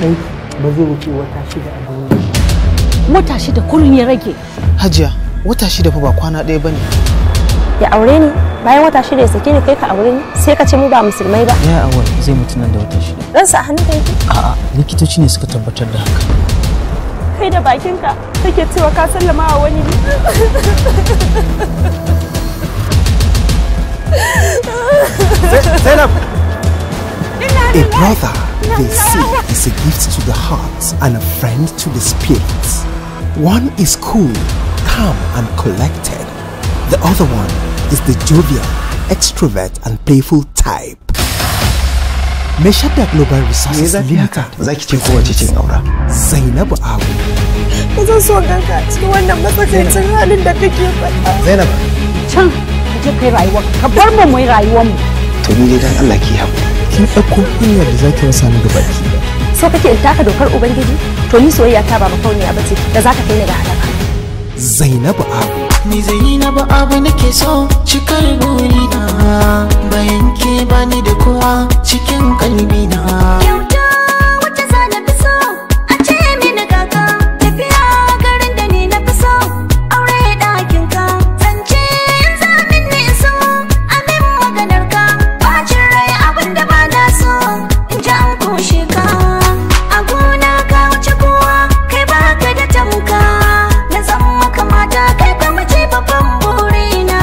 ɗanki ba zai wuce wata shida a duniya Wata shida kullum ya rage. Hajiya, wata shida fa ba kwana ɗaya bane. ya aure ni bayan wata shida ya sake ni kai ka aure ni sai ka ce mu ba musulmai ba Ya awal zai mutu nan da wata shida. ransa a hannun yake A'a, likitoci ne suka tabbatar da haka. kai da bakinka kake cewa ka sallama wa wani A brother, they say, is a gift to the heart and a friend to the spirit. One is cool, calm, and collected. The other one is the jovial, extrovert, and playful type. Meshada Global Resources Limited. Zaki ce kowace cin aura. Zainabu Abu. ba zan so ganka a cikin wannan matsakaicin halin da kake faɗa Zainab, Can ka je kai rayuwa ka bar mu mu yi rayuwar mu. to ni dai dan Allah ki haƙuri. Kin ɗauko hanyar da zaki rasa ni gaba ki da. so kake in taka dokar ubangiji to ni soyayya ta ba makauniya bace da za ta kai ni ga halaka Zainabu Abu. Ni Zainabu abu nake so cikar burina bayan ke bani da kowa cikin kalbina. Kyauta wacce za na fi so a ce mini kaka tafiya garin da ni na fi so aure ɗakin ka zance in zamin ni so amin maganar ka bacin rai abin da ba na so in ji an kushe ka a gona ka wuce kowa kai baka da tamka na zan maka mata kai ka mace babban burina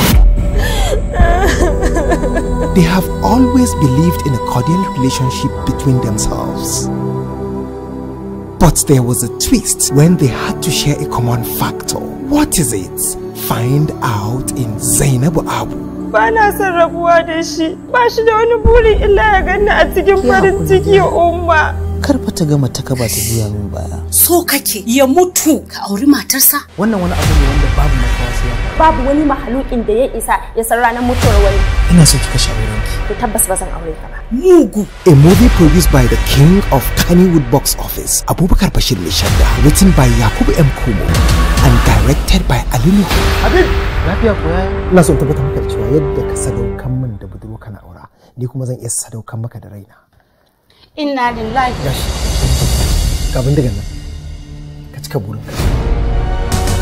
They have always believed in a cordial relationship between themselves. But there was a twist when they had to share a common factor. What is it? Find out in Zainabu Abu. ba na son rabuwa da shi ba shi da wani buri illa ya ganni a cikin farin ciki umma Kar fa ta gama ta kaba ta juya min baya. So kake ya mutu ka auri matarsa. Wannan wani abu ne wanda babu makawa sai ya faru. babu wani mahalukin da ya isa ya san ranar mutuwar wani Ina so ki kashe aurenki. to tabbas ba zan aure ka ba Mugu. A movie produced by the king of Kannywood box office, Abubakar Bashir Mishanda, written by Yakubu M. Kumo, and directed by Ali Nuhu. Lafiya ko yaya? ina son tabbatar maka da cewa yadda ka sadaukan min da budurwa kana aura ni kuma zan iya sadaukan maka da raina Inna lillahi. ga bindigan nan ka cika burinka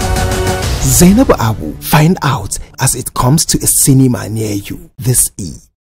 Zainabu Abu, find out as it comes to a cinema near you this E.